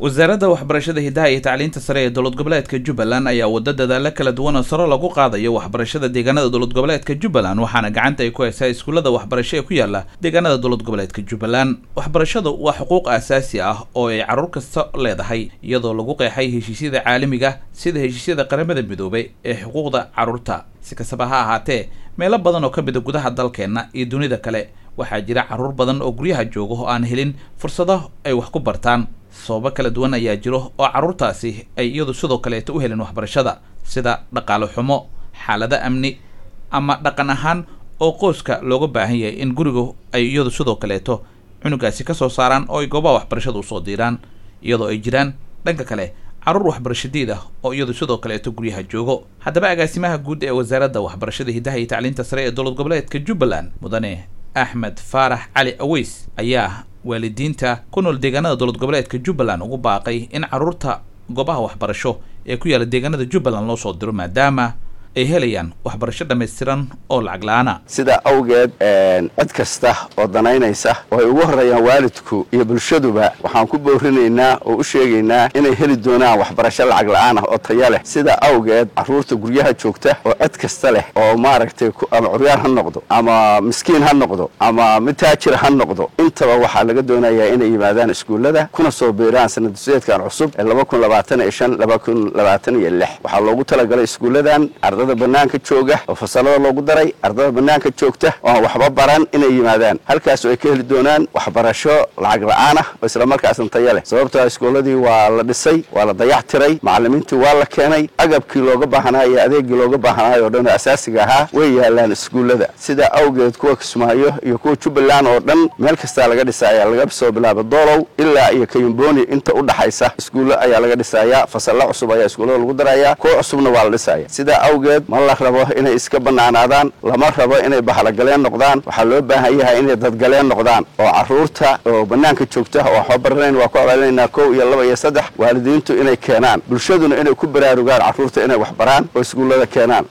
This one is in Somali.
wasaaradda waxbarashada hidaha iyo tacliinta sare ee dowlad goboleedka jubbaland ayaa wada dadaalo kala duwan oo sare lagu qaadayo waxbarashada deegaanada dowlad goboleedka jubbaland waxaana gacanta ay ku haysaa iskuullada waxbarasho ee ku yaala deegaanada dowlad goboleedka jubbaland waxbarashadu waa xuquuq aasaasi ah oo ay carruur kasta leedahay iyadoo lagu qeexay heshiisyada caalamiga sida heshiisyada qaramada midoobay ee xuquuqda carruurta si kastaba ha ahaatee meelo badan oo ka mida gudaha dalkeenna iyo dunida kale waxaa jira carruur badan oo guryaha jooga oo aan helin fursado ay wax ku bartaan sababo kala duwan ayaa jiro oo carruurtaasi ay iyadu sidoo kaleeto u helin waxbarashada sida dhaqaale xumo xaalado amni ama dhaqan ahaan oo qoyska looga baahan yahay in guriga ay iyadu sidoo kaleeto cunugaasi ka soo saaraan oo ay goobaha waxbarashada usoo diiraan iyadoo ay jiraan dhanka kale carruur waxbarashadiid ah oo iyadu sidoo kaleeto guryaha joogo haddaba agaasimaha guud ee wasaaradda waxbarashada hidaha iyo tacliinta sare ee dowlad goboleedka jubbaland mudane axmed faarax cali aweys ayaa waalidiinta ku nool deegaanada dowlad goboleedka jubbaland ugu baaqay in carruurta goobaha waxbarasho ee ku yaala deegaanada jubbaland loo soo diro maadaama ay helayaan waxbarasho dhammaystiran oo lacag la-aana sidaa awgeed cid kasta oo danaynaysa oo ay ugu horreeyaan waalidku iyo bulshaduba waxaan ku boorinaynaa oo u sheegaynaa inay heli doonaan waxbarasho lacag la-aan ah oo taya leh sidaa awgeed carruurta guryaha joogta oo cid kasta leh oo maaragtay ama curyaan ha noqdo ama miskiin ha noqdo ama mid taajir ha noqdo intaba waxaa laga doonayaa inay yimaadaan iskuullada kuna soo biiraan sanadseedkan cusub ee laba kun labaatan iyo shan laba kun labaatan iyo lix waxaa loogu talagalay iskuulladan ardada banaanka jooga oo fasalada loogu daray ardada banaanka joogta oo aan waxba baran inay yimaadaan halkaas oo ay ka heli doonaan waxbarasho lacag la-aan ah oo islamarkaasna taya leh sababtoo iskuulladii waa la dhisay waa la dayac tiray macallimiintii waa la keenay agabkii looga baahnaayo iyo adeegii looga baahnaayo o dhan oo asaasiga ahaa way yaalaan iskuullada sidaa awgeed kuwa kismaayo iyo kuwa jubbaland oo dhan meel kastaa laga dhisaya laga soo bilaabo doolow ilaa iyo kayumboni inta u dhaxaysa iskuullo ayaa laga dhisayaa fasalla cusub ayaa iskuullada lagu daraya kuwa cusubna waa la dhisaya sidaa awgeed ma la rabo inay iska bannaanaadaan lama rabo inay bahlagaleen noqdaan waxaa loo baahan yahay inay dadgaleen noqdaan oo carruurta oo bannaanka joogta oo waxba baranayn waa ku abaalinaynaa kow iyo laba iyo saddex waalidiintu inay keenaan bulshaduna inay ku baraarugaan carruurta inay wax baraan oo iskuullada keenaan